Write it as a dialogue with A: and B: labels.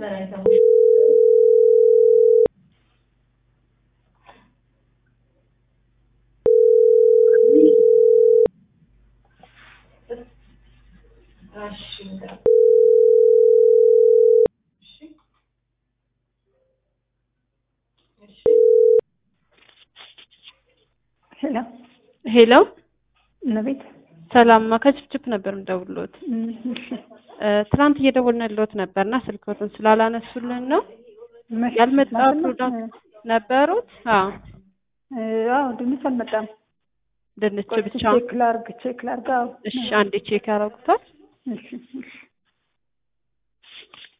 A: ሄሎ
B: ሄሎ
A: እመቤት
B: ሰላም ከችፕችፕ ነበር የምደውልዎት። ትናንት እየደወልንልዎት ነበርና ስልክዎትን ስላላነሱልን ነው ያልመጣ ፕሮዳክት ነበሩት? አዎ
A: አዎ ድንች አልመጣም።
B: ድንች ብቻ።
A: ቼክ ላርግ ቼክ ላርግ። አዎ
B: እሺ አንዴ ቼክ ያደርጉታል።
A: እሺ እሺ